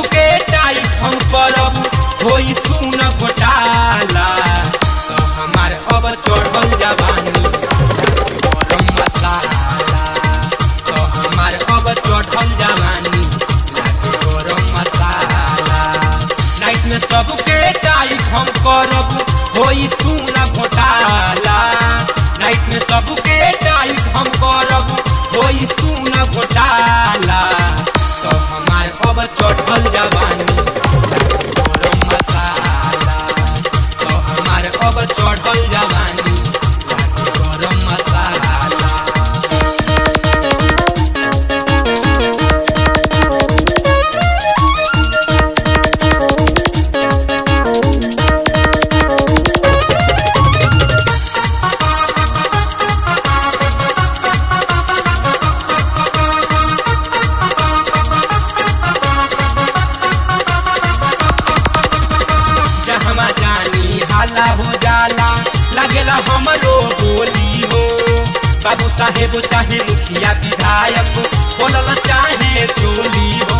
सबके टाइट हम करब होई सुन घोटाला तो हमार अब चढ़ल जवानी गरम मसाला तो हमार अब चढ़ल जवानी लागे गरम मसाला नाइट में सबके टाइट हम करब होई सुन घोटाला नाइट में सबके टाइट हम करब होई सुन घोटाला तो हमार अब चढ़ल जवानी गरम मसाला तो हमार अब चढ़ल जवानी लागे गरम मसाला जहमा जानी हाला हो जाला लगेला हमरो बोली हो बाबू साहेब चाहे मुखिया विधायक बोलल चाहे चोली हो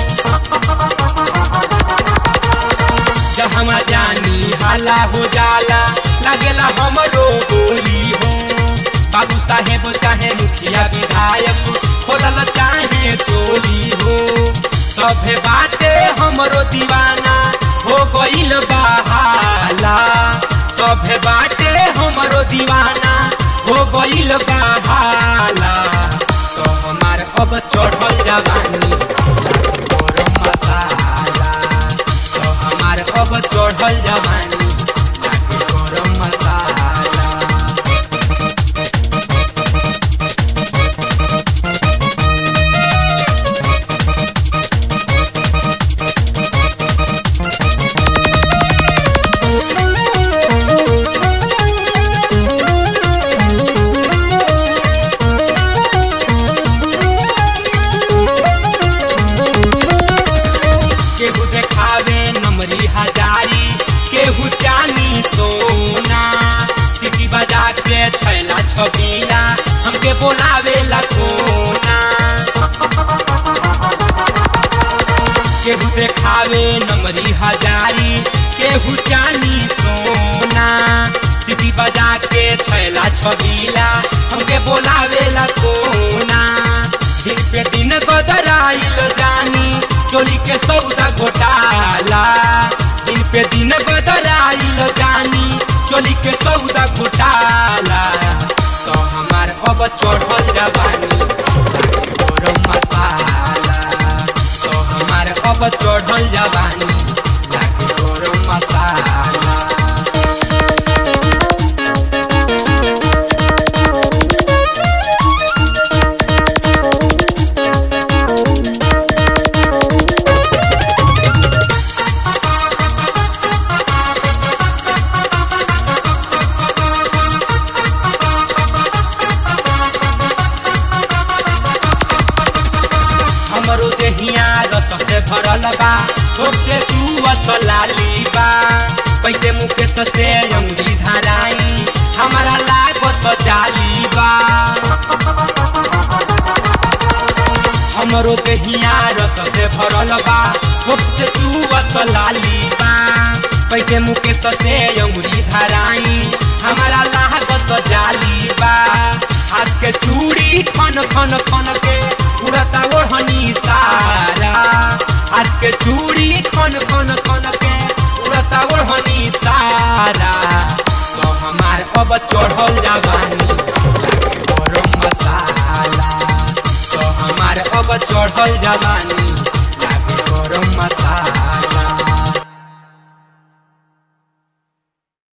जहमा जानी हाला हो जाला लगेला हमरो बोली हो बाबू साहेब चाहे मुखिया विधायक खोलल चाहे चोली हो सभे बाटे हमरो दीवाना हो गइल बहाला सभे बाटे हमरो दीवाना हो गइल बहाला तो हमार अब चढ़ल जवानी गरम मसाला तो हमार अब चढ़ल जवानी लागे गरम मसाला केहू देखावे नमरी हजारी केहू चानी सोना सिटी बजा के छैला छबीला हमके बोलावे ला कोना केहू देखावे नमरी हजारी केहू चानी सोना सिटी बजा के छैला छबीला हमके बोलावे ला कोना दिन पे दिन बदराइल जानी चोली के सौदा घोटाला दिन पे दिन बदराइल जानी चोली के सौदा घोटाला तो हमार अब चढ़ल जवानी गरम मसाला तो हमार अब चढ़ल जवानी लागे गरम मसाला हमरो देहिया रस से भरल बा होठ से तू असलाली बा पैसे मुकेश से अंगुरी धराई हमारा लागत जाली बा हमरो देहिया रस से भरल बा होठ से तू असलाली बा पैसे मुकेश से अंगुरी धराई हमारा लागत जाली बा हाथ के चूड़ी खन खन खन के उड़ता ओढ़नी सारा हाथ के चूड़ी खन खन खन के उड़ता ओढ़नी सारा तो हमार अब चढ़ल जवानी गरम मसाला तो हमार अब चढ़ल जवानी लागे गरम मसाला